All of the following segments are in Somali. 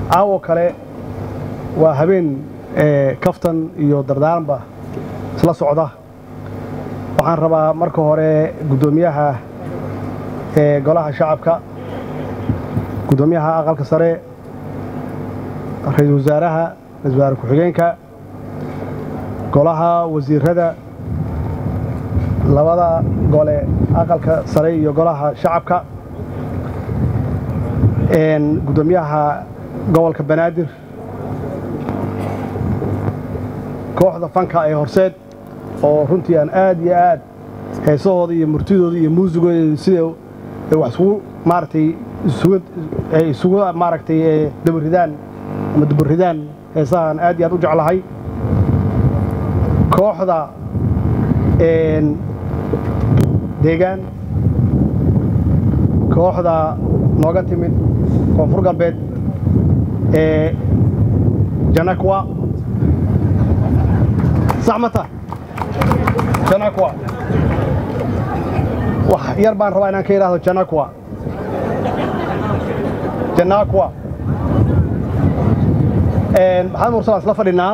caawo kale waa habeen kaftan iyo dardaaranba isla socda waxaan rabaa marka hore guddoomiyaha golaha shacabka guddoomiyaha aqalka sare ra-iisul wasaaraha ra-isul wasaare ku-xigeenka golaha wasiirada labada gole aqalka sare iyo golaha shacabka guddoomiyaha gobolka banaadir kooxda fanka ee horseed oo runtii aan aad iyo aad heesahooda iyo murtidooda iyo muusigooda sida wax isugu maaragtay ay isugu maaragtay dabaridaan ama dubaridaan heesahaan aad iyo aad u jeclahay kooxda deegaan kooxda nooga timid koonfur galbeed ee janakwa sax mata janakwa wax yar baan rabaa inaan ka idhaahdo janakwa janakwa maxamed mursal isla fadhinaa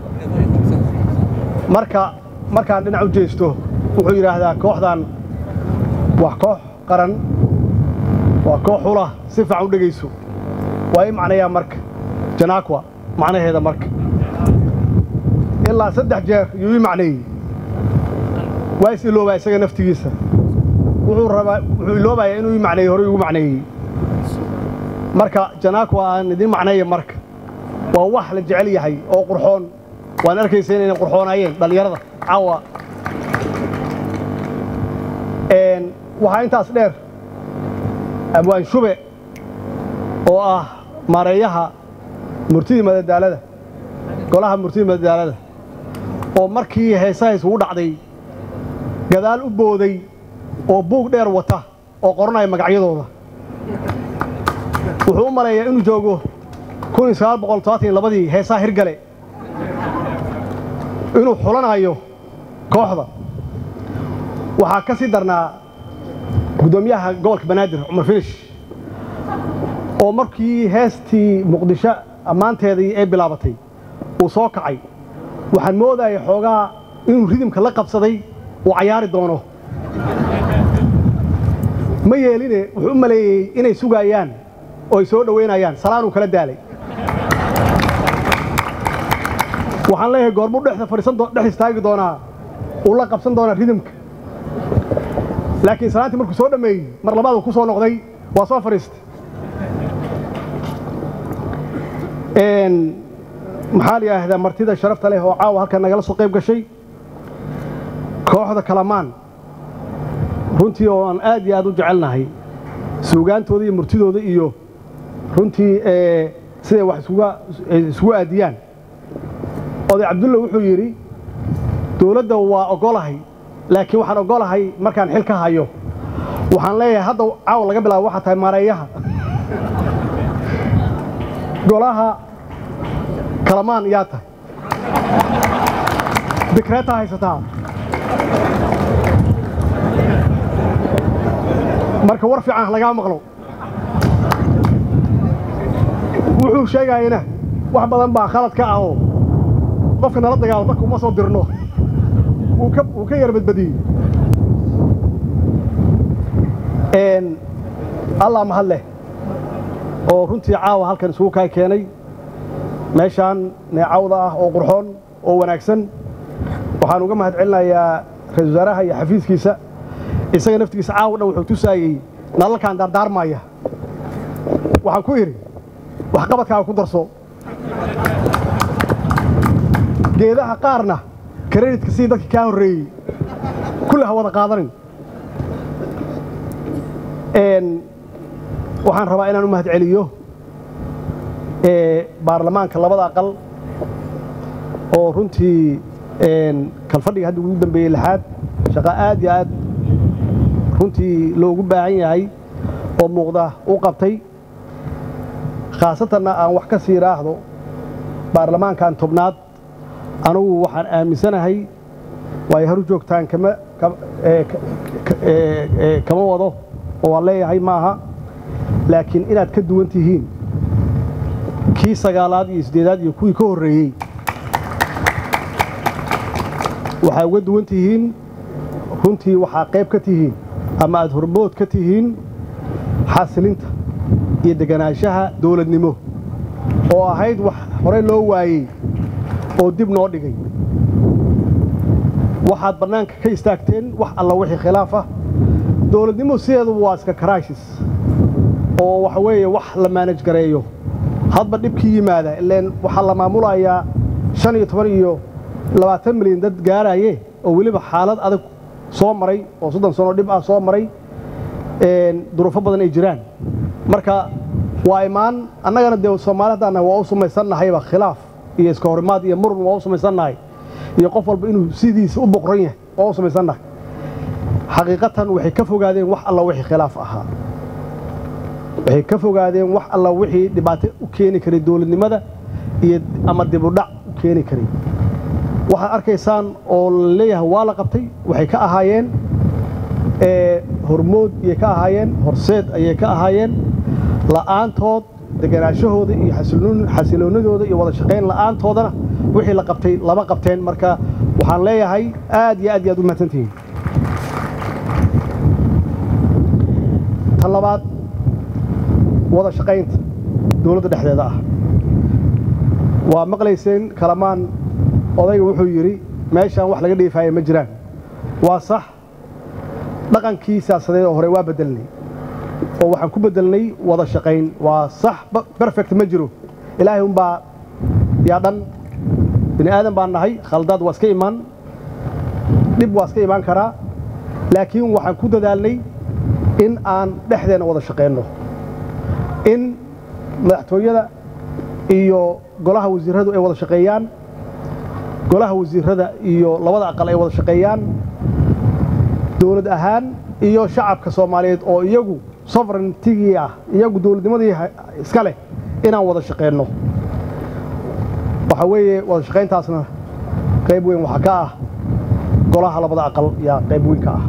marka markaan dhinac u jeesto wuxuu yidhaahdaa kooxdan waa koox qaran waa koox hula si fiican u dhegayso waa ii macnayaa marka janakwa macnaheeda marka ilaa saddex jeer yuu ii macneeyey waa is iloobaa isaga naftigiisa wuxuu rabaa wuxuu iloobayaa inuu ii macneeyey hore igu macneeyey marka janakwa aan idiin macneeya marka waa wax la jecel yahay oo qurxoon waan arkaysa inayna qurxoonaayeen dhallinyarada caawa waxaa intaas dheer abwaan shube oo ah maareeyaha murtidii madadaalada golaha murtidii madadaalada oo markii heesaha isugu dhacday gadaal u booday oo buug dheer wata oo qoranaya magacyadooda wuxuu u maleeyaa inuu joogo labadii heesaha hirgale inuu xulanayo kooxda waxaa ka sii darnaa guddoomiyaha gobolka banaadir cumar finish oo markii heestii muqdisho ammaanteedii ay bilaabatay uu soo kacay waxaan moodaya xoogaa inuu ridimka la qabsaday uu cayaari doono ma yeeline wuxuu u maleeyey inay sugaayaan oo ay soo dhowaynayaan salaanuu kala daalay waxaan leeyahay goormuu dhexda fadhiisan dhex istaagi doonaa uu la qabsan doonaa ridimka laakiin salaantii markuu soo dhammeeyey mar labaad uu ku soo noqday waa soo fadhiistay maxaa la yidhaahdaa martida sharafta leh oo caawa halkan nagala soo qayb gashay kooxda kalamaan runtii oo aan aad iyo aad u jecelnahay suugaantooda iyo murtidooda iyo runtii siday wax isugu aadiyaan oday cabdulla wuxuu yidhi dowladda waa ogolahay laakiin waxaan ogolahay markaan xil ka hayo waxaan leeyahay hadda caawa laga bilaabo waxaa tahay maareeyaha golaha kalamaan yaa tahay dikreetaa haysataa marka war fiican lagaa maqlo wuxuu sheegayana wax badan baa khalad ka ahoo qofka nala dagaalo dadka uma soo dirno wuu ka yar badbadiyey allah mahad leh oo runtii caawa halkan isugu kaa keenay meeshaan neecawda ah oo qurxoon oo wanaagsan waxaan uga mahad celinayaa ra-isul wasaaraha iyo xafiiskiisa isaga naftigiisa caawa dhan wuxuu tusaayey nalalkaan daardaarmaya waxaan ku idhi waxqabadkaaga ku darso geedaha qaarna karedhitka sidii dadkii kaa horreeyey kulle ha wada qaadanin waxaan rabaa inaan u mahad celiyo baarlamaanka labada aqal oo runtii kalfadhiga hadda ugu dambeeyey lixaad shaqo aad iyo aad runtii loogu baahan yahay oo muuqda u qabtay khaasatanna aan wax ka sii raahdo baarlamaankan tobnaad anugu waxaan aaminsanahay waayo haru joogtaan kama wado oo waan leeyahay maaha laakiin inaad ka duwan tihiin kii sagaalaad iyo siddeedaad iyo kuwii ka horreeyey waxaa uga duwan tihiin runtii waxaa qayb ka tihiin ama aad hormood ka tihiin xasilinta iyo deganaanshaha dowladnimo oo ahayd wax horey loo waayey oo dib noo dhigay waxaad bannaanka ka istaagteen wax alla wixii khilaaf ah dowladnimo sideeduba waa iska karashis oo waxa weeye wax la maanaj gareeyo hadba dhibkii yimaada ileen waxaa la maamulayaa shan iyo toban iyo labaatan milyan dad gaaraye oo weliba xaalad adag soo maray oo soddon sano dhib ah soo maray duruufo badan ay jiraan marka waa imaan annagana dee soomaali haddaan nahay waa u samaysannahayba khilaaf iyo iska horimaad iyo murun waa u samaysannahay iyo qof walba inuu sidiisa u boqran yahay waa u samaysannahay xaqiiqatan waxay ka fogaadeen wax alla wixii khilaaf ahaa waxay ka fogaadeen wax alla wixii dhibaato u keeni karay dowladnimada iyo ama dibudhac u keeni karay waxaad arkaysaan oo la leeyahay waa la qabtay waxay ka ahaayeen hormood ayay ka ahaayeen horseed ayay ka ahaayeen la'aantood deganaashahooda iyo xasiloonnadooda iyo wada shaqayn la'aantoodana wixii la qabtay lama qabteen marka waxaan leeyahay aad iyo aad iyo aad u mahadsantihiin tan labaad wada shaqaynta dowladda dhexdeeda ah waa maqlayseen kalamaan odayga wuxuu yidhi meeshaan wax laga dheefaaye ma jiraan waa sax dhaqankii siyaasadeed oo hore waa beddelnay oo waxaan ku beddelnay wada shaqayn waa sax berfect ma jiro ilaahay unbaa yaa dhan bini aadan baan nahay khaldaad waa iska imaan dhib waa iska imaan karaa laakiin waxaan ku dadaalnay in aan dhexdeenna wada shaqaynno in madaxtooyada iyo golaha wasiirradu ay wada shaqeeyaan golaha wasiirrada iyo labada aqal ay wada shaqeeyaan dowlad ahaan iyo shacabka soomaaliyeed oo iyagu sovereigntigii ah iyagu dowladnimadii iska leh inaan wada shaqeenno waxaa weeye wada shaqayntaasna qayb weyn waxaa ka ah golaha labada aqal yaa qayb weyn ka ah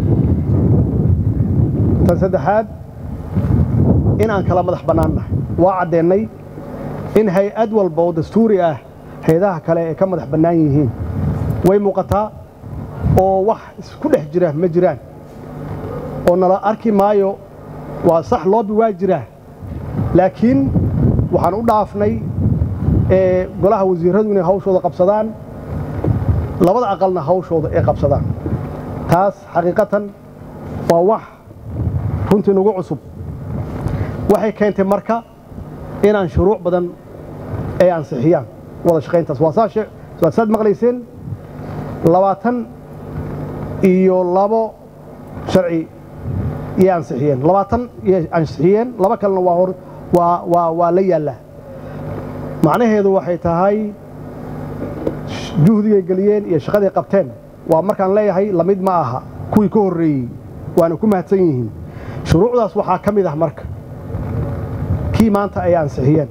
tan saddexaad in aan kala madax bannaannahay waa caddeennay in hay-ad walba oo dastuuri ah hay-adaha kale ay ka madax bannaan yihiin way muuqataa oo wax isku dhex jira ma jiraan oo nala arki maayo waa sax loobi waa jiraa laakiin waxaan u dhaafnay golaha wasiirradu inay hawshooda qabsadaan labada aqalna hawshooda ay qabsadaan taas xaqiiqatan waa wax runtii nagu cusub waxay keentay marka inaan shuruuc badan ay ansixiyaan wada shaqayntaas waa saad maqlayseen labaatan iyo labo sharci yay ansixiyeen labaatan yay ansixiyeen laba kalena waa hor waa waa waa la yaallaa macnaheedu waxay tahay juhdigay geliyeen iyo shaqaday qabteen waa markaan leeyahay lamid ma aha kuwii ka horreeyey waana ku mahadsan yihiin shuruucdaas waxaa ka mid ah marka kii maanta ay ansixiyeen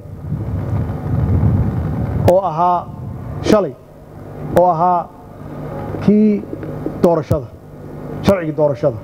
oo ahaa shalay oo ahaa kii doorashada sharcigii doorashada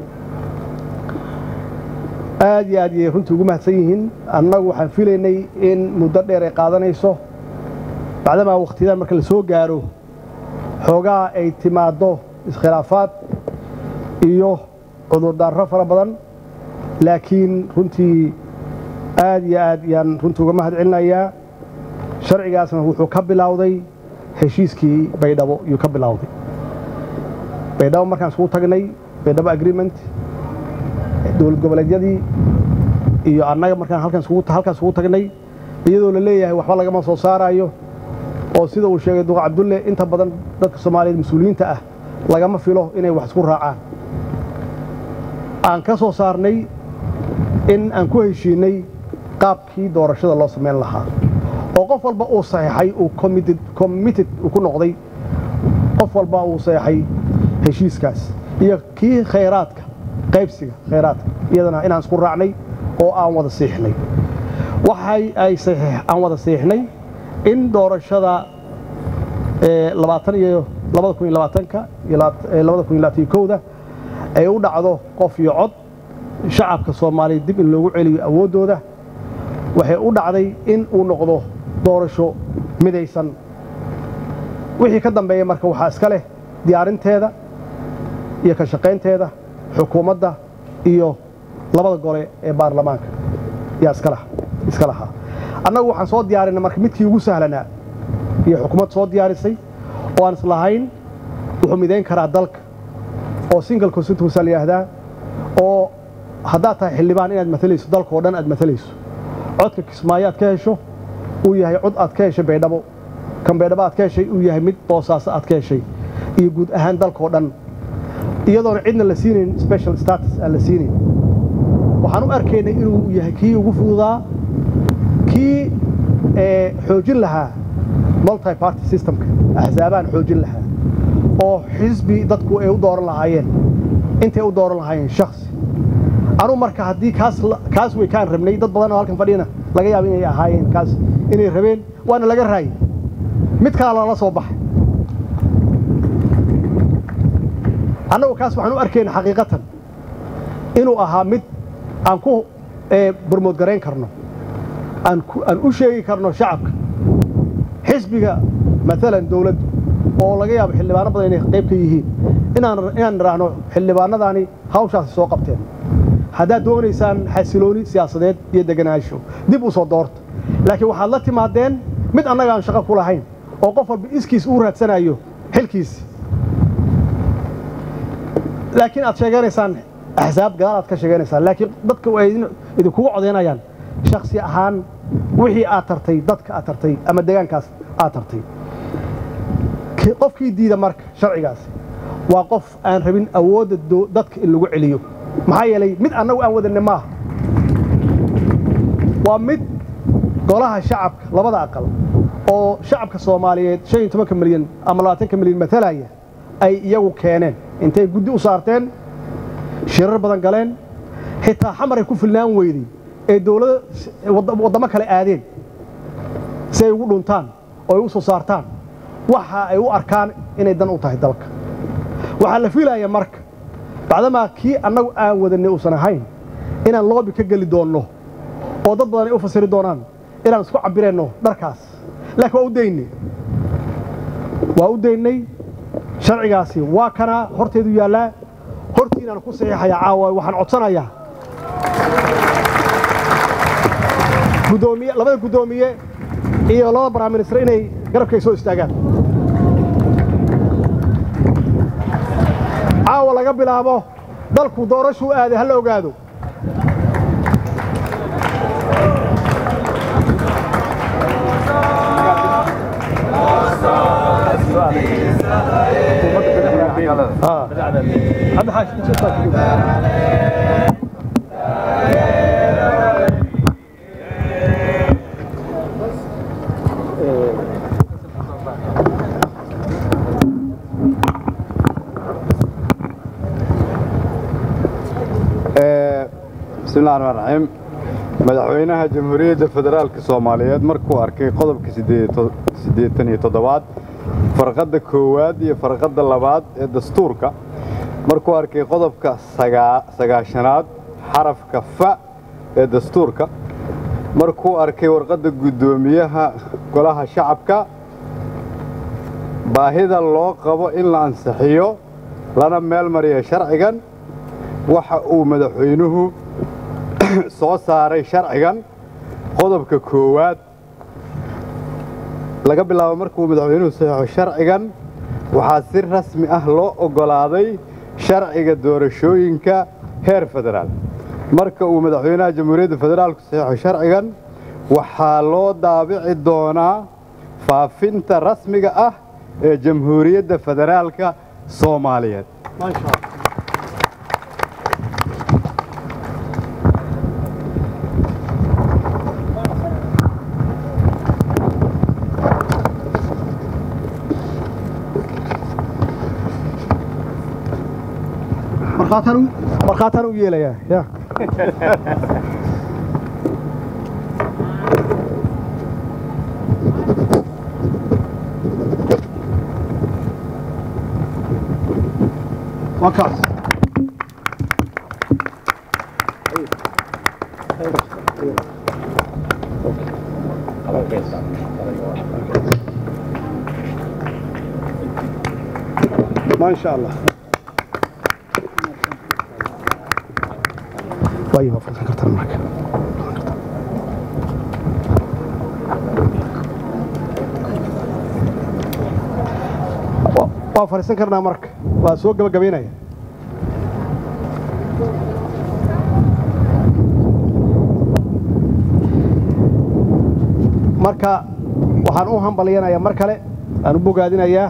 aad iyo aad yay runtii ugu mahadsan yihiin annagu waxaan filaynay in muddo dheer ay qaadanayso bacdamaa wakhtiyadan marka la soo gaaro xoogaa ay timaaddo iskhilaafaad iyo cudurdaarro fara badan laakiin runtii aad iyo aad yaan runtii uga mahad celinayaa sharcigaasna wuxuu ka bilowday heshiiskii baydhabo yuu ka bilowday baydhabo markaan iskugu tagnay baydhabo agreement dowlad goboleedyadii iyo annaga markaan halkaan iskugu tagnay iyadoo la leeyahay waxba lagama soo saaraayo oo sida uu sheegay duqa cabdulle inta badan dadka soomaaliyeed mas-uuliyiinta ah lagama filo inay wax isku raacaan aan ka soo saarnay in aan ku heshiinay qaabkii doorashada loo samayn lahaa oo qof walba uu saxiixay uu committed uu ku noqday qof walba uu saxiixay heshiiskaas iyo kii khayraadka qaybsiga khayraadka iyadana inaan isku raacnay oo aan wada siixnay waxay ay aan wada siixnay in doorashada labaatan iyo labada kun iyo labaatanka iyo labada kun iyo labaatan iyo kowda ay u dhacdo qof iyo cod shacabka soomaaliya dib in loogu celiyo awooddooda waxay u dhacday in uu noqdo doorasho midaysan wixii ka dambeeya marka waxaa iska leh diyaarinteeda iyo ka shaqaynteeda xukuumadda iyo labada gole ee baarlamaanka yaa iska lahaa annagu waxaan soo diyaarinay marka midkii ugu sahlanaa iyo xukuumad soo diyaarisay oo aan islahayn wuxuu midayn karaa dalka oo single constituency la yidhaahdaa oo haddaad tahay xildhibaan inaad matalayso dalka oo dhan aad matalayso codka kismaayo aad ka hesho uu yahay cod aad ka heshay baydhabo kan baydhabo aad ka heshay uu yahay mid boosaaso aad ka heshay iyo guud ahaan dalka oo dhan iyadoona cidna la siinayn special status aan la siinayn waxaan u arkaynay inuu yahay kii ugu fududaa kii xoojin lahaa multi party systemka axsaabaan xoojin lahaa oo xisbi dadku ay u dooran lahaayeen intay u dooran lahaayeen shaksi anuu marka haddii kaas way kaan rabnay dad badan oo halkan fadhiyana laga yaaba inay ahaayeen kaas inay rabeen waana laga raayay mid kala lala soo baxay annagu kaas waxaan u arkayna xaqiiqatan inuu ahaa mid aan ku bormoodgarayn karno aan u sheegi karno shacabka xisbiga maalan dawladdu oo laga yaabo xildhibaano badan inay qayb ka yihiin inaan nidhaahno xildhibaanadaani hawshaasi soo qabteen haddaad doonaysaan xasilooni siyaasadeed iyo deganaansho dib u soo doorta laakiin waxaad la timaadeen mid annaga aan shaqo ku lahayn oo qof walba iskiis uu raadsanayo xilkiisi laakiin aad sheeganaysaan axsaab gadaal aad ka sheeganaysaan laakiin dadka ay idinkugu codaynayaan shaksi ahaan wixii aad tartay dadka aad tartay ama deegaankaas aad tartay qofkii diida marka sharcigaasi waa qof aan rabin awoodda dadka in lagu celiyo maxaa yeelay mid annagu aan wadanne maaha waa mid golaha shacabka labada aqal oo shacabka soomaaliyeed shan iyo tobanka milyan ama labaatanka milyan matalaya ay iyagu keeneen intay guddi u saarteen shirar badan galeen xitaa xamaray ku filnaan weyday ee dawlada waddamo kale aadeen si ay ugu dhuntaan oo ay u soo saartaan waxa ay u arkaan inay dan u tahay dalka waxaa la fiilaya marka bacdamaa kii annagu aan wadanay uusan ahayn inaan loobi ka geli doonno oo dad badan ay u fasiri doonaan inaan isku cabbirayno dharkaas laakiin waa u daynay waa u daynay sharcigaasi waa kanaa horteedu yaallaa hortiinaan ku saxiixayaa caawa waxaan codsanayaa gudoomiye labada guddoomiye iyo labada baraminister inay garabkay soo istaagaan caawa laga bilaabo dalku doorashuu aaday ha la ogaado bismillahi raxmaan raxiim madaxweynaha jamhuuriyadda federaalka soomaaliyeed markuu arkay qodobka siddeetan iyo toddobaad farqadda koowaad iyo farqadda labaad ee dastuurka markuu arkay qodobka sagaashanaad xarafka fa ee dastuurka markuu arkay warqadda guddoomiyaha golaha shacabka baahida loo qabo in la ansixiyo lana meel mariya sharcigan waxa uu madaxweynuhu soo saaray sharcigan qodobka koowaad laga bilaabo markuu madaxweynuhu saxeixo sharcigan waxaa si rasmi ah loo oggolaaday sharciga doorashooyinka heer federaal marka uu madaxweynaha jamhuuriyadda federaalku saxeixo sharcigan waxaa loo daabici doonaa faafinta rasmiga ah ee jamhuuriyadda federaalka soomaaliyeed markhaataan u yeelayaa ya waa kaas ما شاء الله طيب فرصة كرت معك waa fariisan karnaa marka waa soo gabagabaynaya marka waxaan u hambalyanayaa mar kale aan u bogaadinayaa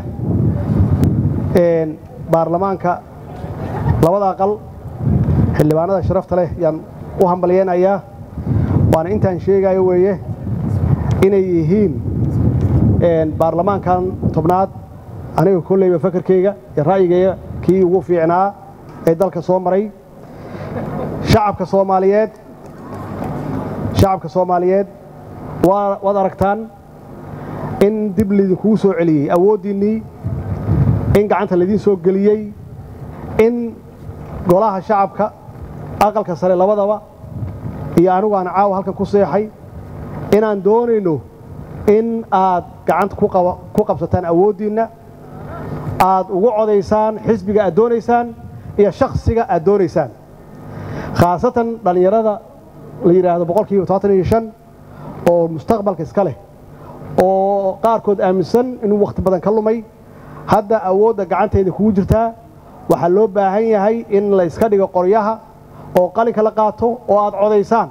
baarlamaanka labada aqal xildhibaanada sharafta leh yaan u hambalyaynayaa waana intaan sheegayo weeye inay yihiin baarlamaankan tobnaad aniga kolleyba fakarkayga iyo ra'yigayga kii ugu fiicnaa ee dalka soo maray shacabka soomaaliyeed shacabka soomaaliyeed waa waad aragtaan in dib laydinkugu soo celiyey awooddiinnii in gacanta laydiin soo geliyey in golaha shacabka aqalka sare labadaba iyo anigu aan caawa halkan ku seexay inaan doonayno in aad gacanta ku qabsataan awooddiinna aad ugu codaysaan xisbiga aad doonaysaan iyo shakhsiga aad doonaysaan khaasatan dhallinyarada la yidhaahdo boqolkiiba todobaatan iyo shan oo mustaqbalka iska leh oo qaarkood aaminsan inuu wakhti badan ka lumay hadda awoodda gacanteeda kugu jirtaa waxaa loo baahan yahay in la iska dhigo qoryaha oo qalinka la qaato oo aad codaysaan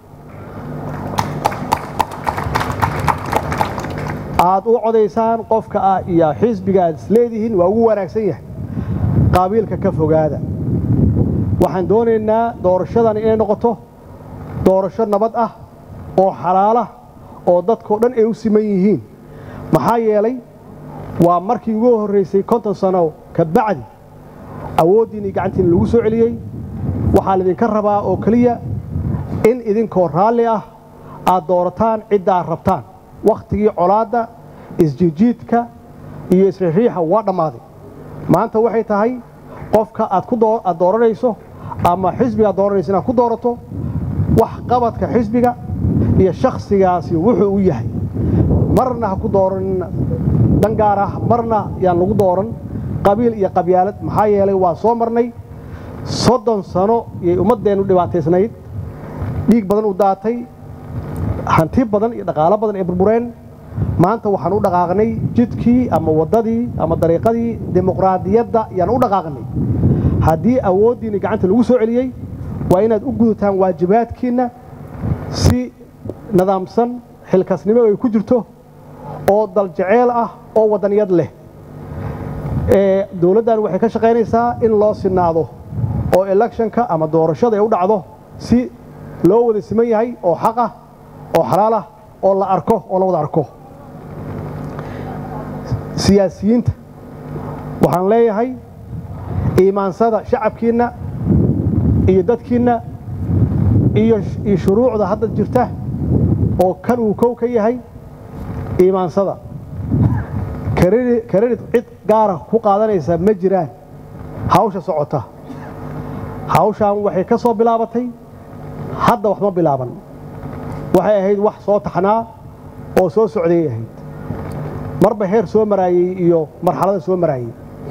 aad u codaysaan qofka ah iyo xisbiga aad isleedihiin waa ugu wanaagsan yahay qaabiilka ka fogaada waxaan doonaynaa doorashadan inay noqoto doorasho nabad ah oo xalaalah oo dadkao dhan ay u siman yihiin maxaa yeelay waa markii ugu horraysay konton sano ka bacdi awooddiinnii gacantiina lagu soo celiyey waxaa laydinka rabaa oo keliya in idinkoo raalli ah aad doorataan cidda aad rabtaan wakhtigii colaadda isjijiidka iyo isriixriixa waa dhammaaday maanta waxay tahay qofka aad aad dooranayso ama xisbiga aad dooranayso inaad ku doorato wax qabadka xisbiga iyo shakhsigaasi wuxuu u yahay marna ha ku dooran dan gaar ah marna yaan lagu dooran qabiil iyo qabyaalad maxaa yeelay waa soo marnay soddon sano yay ummaddeennu dhibaataysnayd dhiig badan u daatay hanti badan iyo dhaqaalo badan ay burbureen maanta waxaan u dhaqaaqnay jidkii ama waddadii ama dariiqadii dimuqraadiyadda yaan u dhaqaaqnay haddii awooddiinni gacanta lagu soo celiyey waa inaad u gudataan waajibaadkiinna si nidaamsan xilkasnimo ay ku jirto oo daljeceel ah oo waddaniyad leh dowladdan waxay ka shaqaynaysaa in loo sinaado oo electionka ama doorashada ay u dhacdo si loo wada siman yahay oo xaq ah oo xalaal ah oo la arko oo la wada arko siyaasiyiinta waxaan leeyahay iimaansada shacabkiinna iyo dadkiinna iyo shuruucda hadda jirta oo kan uu kow ka yahay iimaansada karedit cid gaara ku qaadanaysa ma jiraan hawsha socota hawshaan waxay ka soo bilaabatay hadda wax ma bilaaban waxay ahayd wax soo taxnaa oo soo socday ahayd marba heer soo maraayey iyo marxalada soo maraayey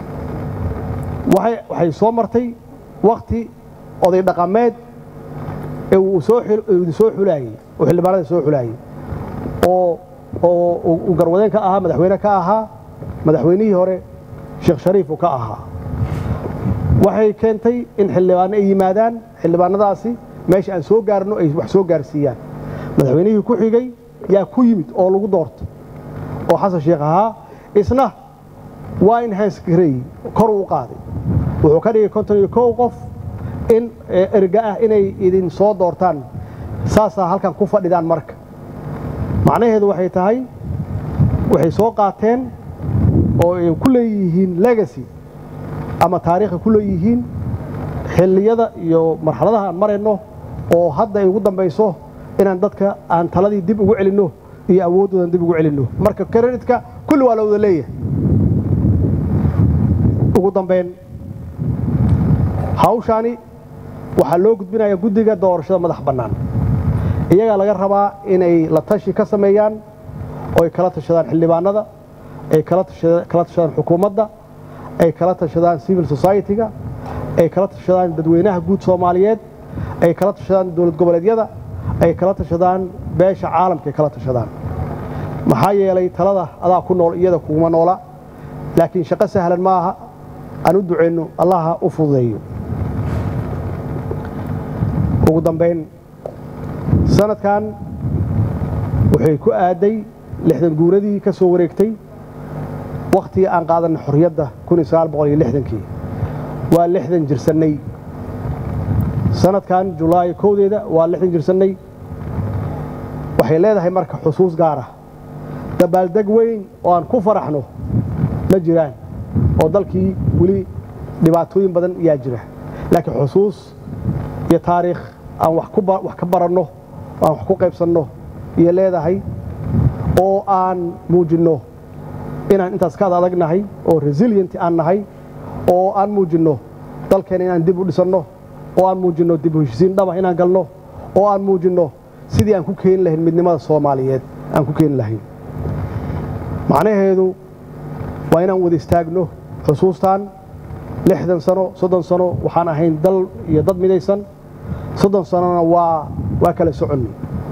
waxay soo martay wakhti oday dhaqameed ee uu soo xulaayey oo xildhibaanada soo xulaayey oo oo uu garwadeen ka ahaa madaxweyne ka ahaa madaxweynihii hore sheekh shariif uu ka ahaa waxay keentay in xildhibaano ay yimaadaan xildhibaanadaasi meesha aan soo gaarno ay wax soo gaarsiiyaan madaxweynihii ku xigay yaa ku yimid oo lagu doortay oo xasan sheekh ahaa isna waa in hansgareey kor uu qaaday wuxuu ka dhigay konton iyo kow qof in erga ah inay idin soo doortaan saasaa halkan ku fadhidaan marka macnaheedu waxay tahay waxay soo qaateen oo ay ku leeyihiin legacy ama taariikha ku leeyihiin xilliyada iyo marxaladaha aan marayno oo hadda ay ugu dambayso inaan dadka aan taladii dib ugu celinno iyo awooddoodan dib ugu celinno marka kreditka kulli waa la wada leeyahay ugu dambayn hawshaani waxaa loo gudbinayaa guddiga doorashada madax bannaan iyagaa laga rabaa inay la tashi ka sameeyaan oo ay kala tashadaan xildhibaanada ay kala tashadaan xukuumadda ay kala tashadaan civil society-ga ay kala tashadaan dadweynaha guud soomaaliyeed ay kala tashadaan dowlad goboleedyada ay kala tashadaan beesha caalamka ay kala tashadaan maxaa yeelay talada adaa ku nool iyada kuguma noola laakiin shaqo sahlan ma aha aan u ducayno allaha u fududeeyo ugu dambayn sanadkan waxay ku aaday lixdan guuradii ka soo wareegtay wakhtigii aan qaadanay xorriyadda kii waa lixdan jirsannay sanadkan julaay kowdeeda waa lixdan jirsannay waxay leedahay marka xusuus gaar ah dabaaldeg weyn oo aan ku faraxno ma jiraan oo dalkii weli dhibaatooyin badan ayaa jira laakiin xusuus iyo taariikh aan wax ka baranno aan wax ku qaybsanno iyo leedahay oo aan muujinno inaan intaas ka ad adagnahay oo resilient aan nahay oo aan muujinno dalkeena inaan dib u dhisanno oo aan muujinno dib u heshisiin dhaba inaan galno oo aan muujinno sidii aan ku keeni lahayn midnimada soomaaliyeed aan ku keeni lahayn macnaheedu waa inaan wada istaagno xusuustaan lixdan sano soddon sano waxaan ahayn dal iyo dad midaysan soddon sanona waa waa kala soconni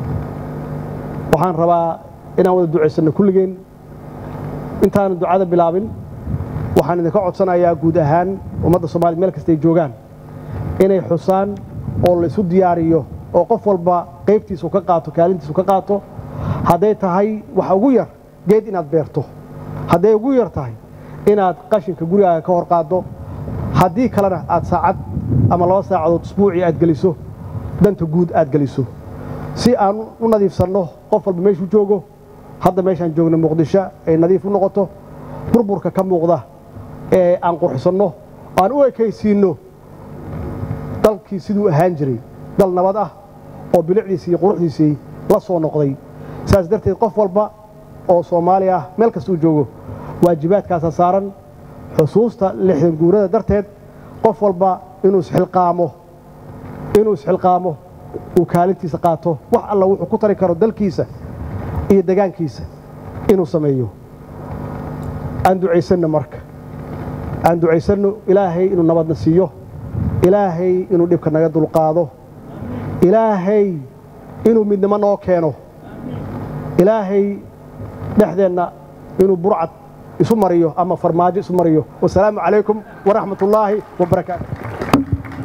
waxaan rabaa inaan wada ducaysanno kulligeen intaanu ducada bilaabin waxaan idinka codsanayaa guud ahaan ummadda soomaaliyed meel kastay joogaan inay xusaan oo la isu diyaariyo oo qof walba qaybtiisu ka qaato kaalintiisu ka qaato hadday tahay waxa ugu yar geed inaad beerto hadday ugu yar tahay inaad qashinka gurigaaga ka hor qaaddo haddii kalena aad saacad ama laba saacadood isbuucii aad geliso danta guud aad geliso si aan u nadiifsanno qof walba meeshuu joogo hadda meeshaan joogno muqdisho ay nadiif u noqoto burburka ka muuqda ee aan qurxisanno aan u ekaysiinno dalkii siduu ahaan jiray dal nabad ah oo bilicdiisii iyo quruxdiisii la soo noqday saas darteed qof walba oo soomaali ah meel kastuu joogo waajibaadkaasa saaran xusuusta lixdan guurada darteed qof walba inuu isxilqaamo inuu isxilqaamo uu kaalintiisa qaato wax alla wuxuu ku tari karo dalkiisa iyo degaankiisa inuu sameeyo aan ducaysanno marka aan ducaysanno ilaahay inuu nabadna siiyo ilaahay inuu dhibka naga dulqaado ilaahay inuu midnimo noo keeno ilaahay dhexdeenna inuu burcad isu mariyo ama farmaajo isu mariyo wasalaamu calaykum waraxmat ullaahi wabarakaatu